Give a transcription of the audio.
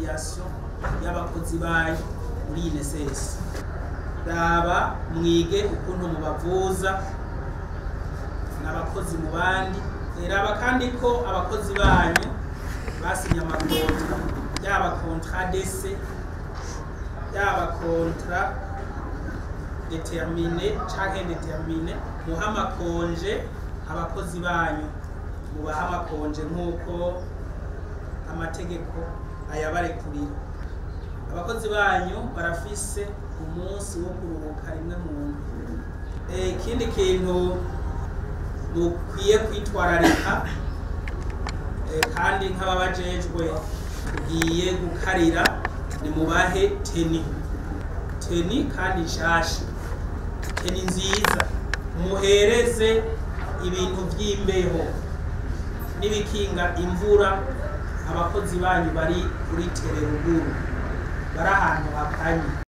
affiliation y'abakozi bayo muri INSS raba mwige ukuntu mubavuza n'abakozi mu bandi raba kandi ko abakozi banyu basinye amakontra yaba contrat d'essai yaba contrat determine canke indetermine muha amakonje abakozi banyu mubaha amakonje nk'uko amategeko ayabarekurira abakozi banyu barafise umunsi wo kuruhuka rimwe mu ndwi Eh, ikindi kintu mukwiye kwitwararika eh, kandi nk'ababajejwe tugiye gukarira ni mubahe teni teni kandi nshasha teni nziza muhereze ibintu vy'imbeho n'ibikinga imvura abakozi banyu bari kuri tereruguru bari ahantu hakanye